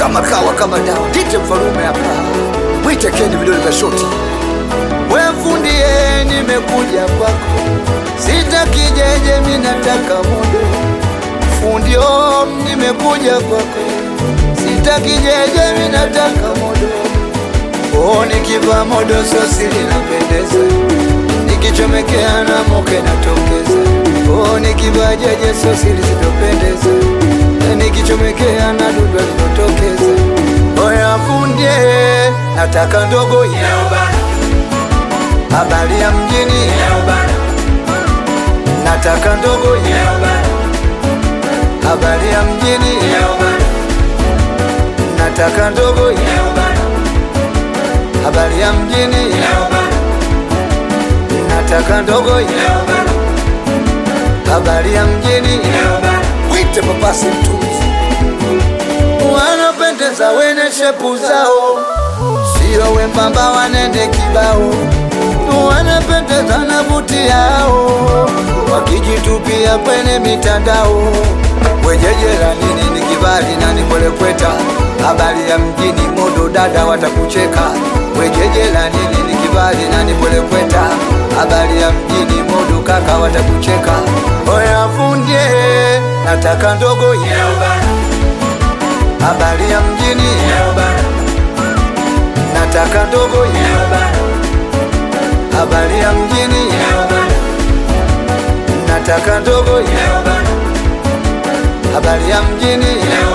kama kawa kama dawa dite mfalume hapa mwite kendi vidole vya shoti we fundie nimekuja kwako sitaki jeje minataka modo fundio nimekuja kwako sitaki jeje minataka modo oh, nikiva modo sosi linapendeza nikichomekea na moke natokeza oh, nikiva jeje sosi lisitopendeza nikichomekea na dudu linotokeza oya fundie nataka ndogo ya habari ya mjini nataka ndogo ya habari ya mjini nataka ndogo ya habari ya mjini nataka ndogo ya habari ya mjini wite papasi mtuzi wanapendeza wene shepu zao sio wembamba wanende kibao wanapendeza na buti yao wakijitupia kwenye mitandao wejejera nini ni kibali na nikwelekweta habari ya mjini modo dada watakucheka wejejera nini ni kibali na nikwelekweta habari ya mjini modo kaka watakucheka oya fundie nataka ndogo ya habari ya mjini nataka ndogo ya habari ya mjini nataka ndogo ya habari ya mjini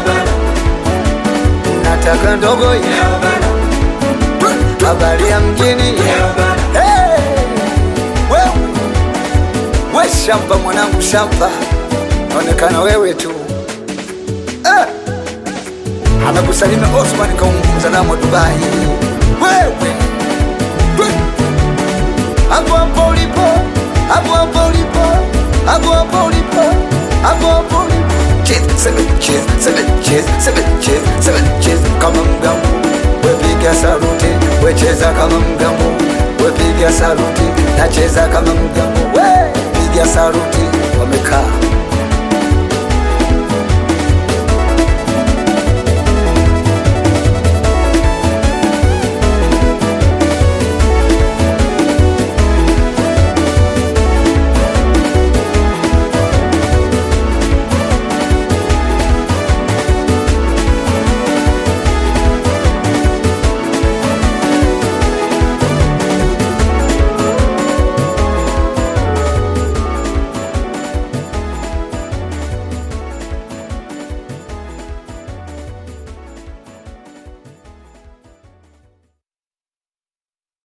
nataka ndogo ya habari ya mjini Hey! Wewe we shamba mwanangu shamba naonekana wewe tu eh! amekusalimia Osman kaunguza namo Dubai wewe we. hapo hapo ulipo hapo hapo ulipo hapo hapo ulipo hapo hapo ulipo Cheers, seven cheers, seven cheers, seven cheers, seven cheers kama mgambo wepiga saluti wecheza kama mgambo wepiga saluti nacheza kama mgambo we